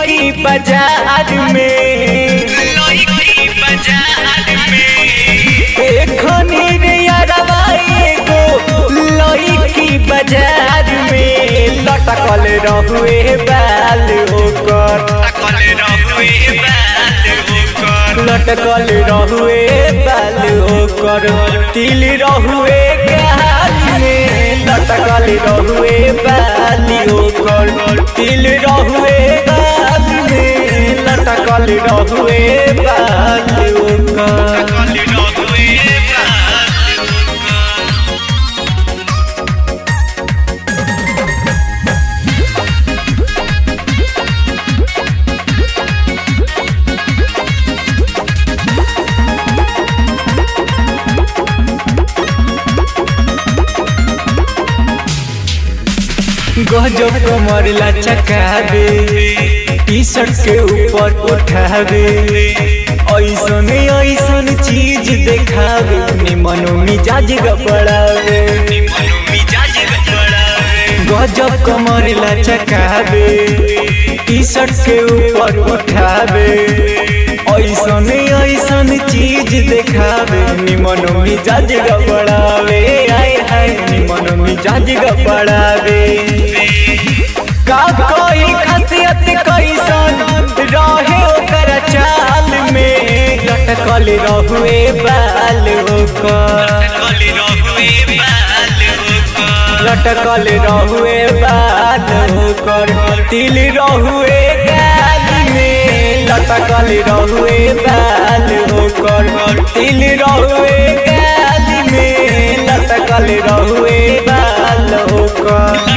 लईकी बाजार में एखनी रे यारवा एगो लईकी बाजार में लटकल रहुए बाल ओकर लटकल रहुए बाल ओकर तिल रहुए गाल में लटकल रहुए बाल ओकर तिल रहुए गाल में लटकल रहुए बाल ओकर गजब कमर लचकावे टी शर्ट के ऊपर उठावे ऐसन ऐसन चीज देखावे निमनो मिजाज गबड़ावे गजब कमर लचकावे टी शर्ट के ऊपर उठावे ऐसन ऐसन चीज देखावे निमनो मिजाज गबड़ावे आय हाय निमनो मिजाज गबड़ावे का कोई खासियत कैसन रहे ओकर चाल में लटकल रहुए बाल ओकर लटकल रहुए बाल ओकर तिल रहुए गाल में लटकल रहुए बाल ओकर तिल रहुए गाल में लटकल रहुए बाल ओकर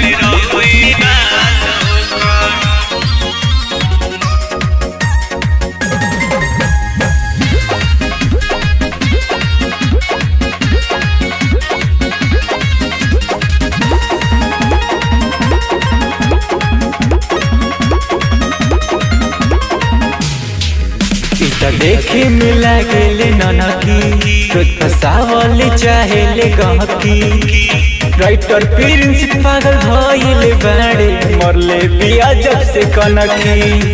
त देखे में लागेले ननकी तो फसावल चाहेले गहकी राइटर प्रिंस पागल भइले बाड़े मरले बिया जब से कनकी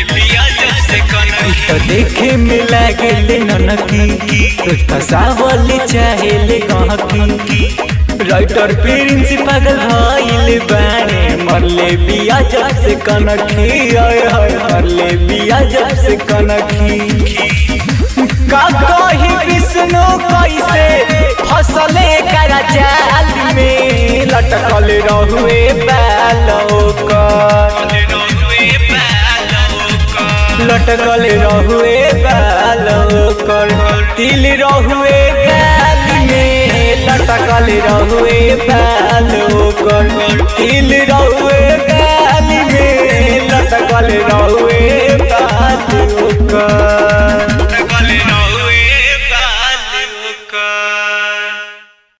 तो देखे में लागेले ननकी तो फसावल चाहेले गहकी राइटर प्रिंस पागल भइले बाड़े मरले बिया जब से कनकी आय हाय मरले बिया जब से कनकी का कही विष्णु कैसे फसले करा जाल में लटकल रहुए बाल ओकर लटकल रहुए बाल ओकर तिल रहुए गाल में लटकल रहुए बाल ओकर तिल रहुए